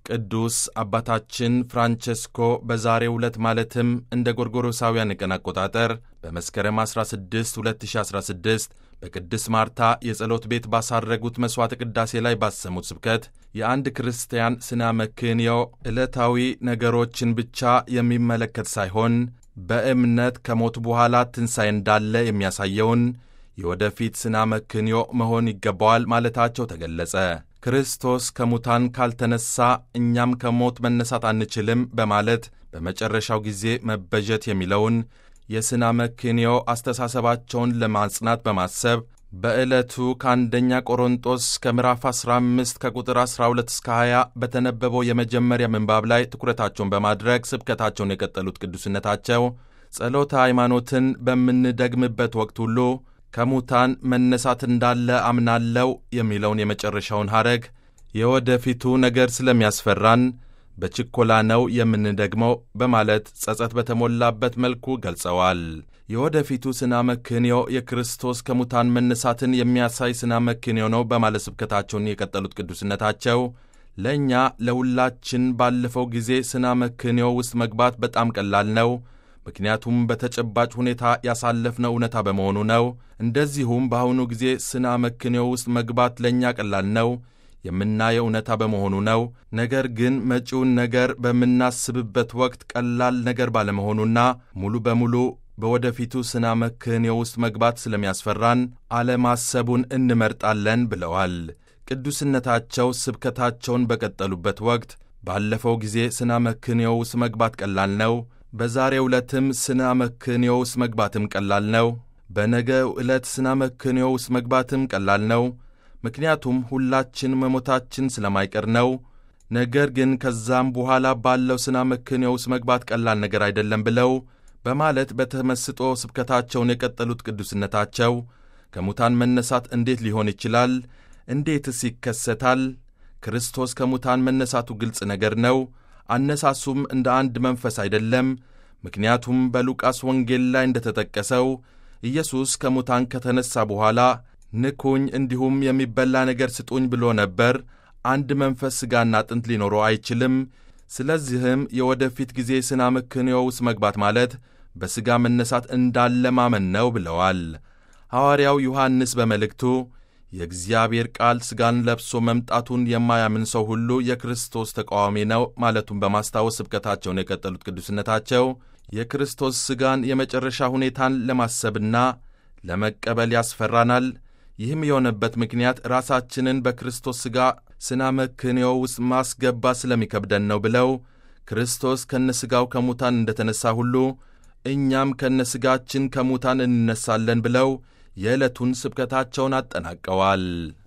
ቅዱስ አባታችን ፍራንቸስኮ በዛሬው ዕለት ማለትም እንደ ጎርጎሮሳውያን የቀን አቆጣጠር በመስከረም 16 2016 በቅድስት ማርታ የጸሎት ቤት ባሳረጉት መሥዋዕተ ቅዳሴ ላይ ባሰሙት ስብከት የአንድ ክርስቲያን ስነ መክንዮ ዕለታዊ ነገሮችን ብቻ የሚመለከት ሳይሆን በእምነት ከሞት በኋላ ትንሣኤ እንዳለ የሚያሳየውን የወደፊት ስነ መክንዮ መሆን ይገባዋል ማለታቸው ተገለጸ። ክርስቶስ ከሙታን ካልተነሳ እኛም ከሞት መነሳት አንችልም በማለት በመጨረሻው ጊዜ መበጀት የሚለውን የስነ መክንዮ አስተሳሰባቸውን ለማጽናት በማሰብ በዕለቱ ከአንደኛ ቆሮንጦስ ከምዕራፍ 15 ከቁጥር 12 እስከ 20 በተነበበው የመጀመሪያ ምንባብ ላይ ትኩረታቸውን በማድረግ ስብከታቸውን የቀጠሉት ቅዱስነታቸው ጸሎተ ሃይማኖትን በምንደግምበት ወቅት ሁሉ ከሙታን መነሳት እንዳለ አምናለው የሚለውን የመጨረሻውን ሐረግ የወደፊቱ ነገር ስለሚያስፈራን በችኮላ ነው የምንደግመው በማለት ጸጸት በተሞላበት መልኩ ገልጸዋል። የወደፊቱ ስነ መክንዮ የክርስቶስ ከሙታን መነሳትን የሚያሳይ ስነ መክንዮ ነው በማለት ስብከታቸውን የቀጠሉት ቅዱስነታቸው ለእኛ ለሁላችን ባለፈው ጊዜ ስነ መክንዮ ውስጥ መግባት በጣም ቀላል ነው ምክንያቱም በተጨባጭ ሁኔታ ያሳለፍነው እውነታ በመሆኑ ነው። እንደዚሁም በአሁኑ ጊዜ ስነ መክንዮ ውስጥ መግባት ለእኛ ቀላል ነው የምናየው እውነታ በመሆኑ ነው። ነገር ግን መጪውን ነገር በምናስብበት ወቅት ቀላል ነገር ባለመሆኑና ሙሉ በሙሉ በወደፊቱ ስነ መክንዮ ውስጥ መግባት ስለሚያስፈራን አለማሰቡን እንመርጣለን ብለዋል። ቅዱስነታቸው ስብከታቸውን በቀጠሉበት ወቅት ባለፈው ጊዜ ስነ መክንዮ ውስጥ መግባት ቀላል ነው በዛሬው ዕለትም ስነ መክንዮ ውስጥ መግባትም ቀላል ነው። በነገው ዕለት ስነ መክንዮ ውስጥ መግባትም ቀላል ነው፣ ምክንያቱም ሁላችን መሞታችን ስለማይቀር ነው። ነገር ግን ከዛም በኋላ ባለው ስነ መክንዮ ውስጥ መግባት ቀላል ነገር አይደለም ብለው በማለት በተመስጦ ስብከታቸውን የቀጠሉት ቅዱስነታቸው ከሙታን መነሳት እንዴት ሊሆን ይችላል? እንዴትስ ይከሰታል? ክርስቶስ ከሙታን መነሳቱ ግልጽ ነገር ነው። አነሳሱም እንደ አንድ መንፈስ አይደለም። ምክንያቱም በሉቃስ ወንጌል ላይ እንደተጠቀሰው ኢየሱስ ከሙታን ከተነሳ በኋላ ንኩኝ፣ እንዲሁም የሚበላ ነገር ስጡኝ ብሎ ነበር። አንድ መንፈስ ሥጋና አጥንት ሊኖረው አይችልም። ስለዚህም የወደፊት ጊዜ ስነ መክንዮ ውስጥ መግባት ማለት በሥጋ መነሳት እንዳለ ማመን ነው ብለዋል። ሐዋርያው ዮሐንስ በመልእክቱ የእግዚአብሔር ቃል ሥጋን ለብሶ መምጣቱን የማያምን ሰው ሁሉ የክርስቶስ ተቃዋሚ ነው ማለቱን በማስታወስ ስብከታቸውን የቀጠሉት ቅዱስነታቸው የክርስቶስ ሥጋን የመጨረሻ ሁኔታን ለማሰብና ለመቀበል ያስፈራናል። ይህም የሆነበት ምክንያት ራሳችንን በክርስቶስ ሥጋ ስነ መክንዮ ውስጥ ማስገባት ስለሚከብደን ነው ብለው ክርስቶስ ከነሥጋው ከሙታን እንደተነሳ ሁሉ እኛም ከነሥጋችን ከሙታን እንነሳለን ብለው የዕለቱን ስብከታቸውን አጠናቀዋል።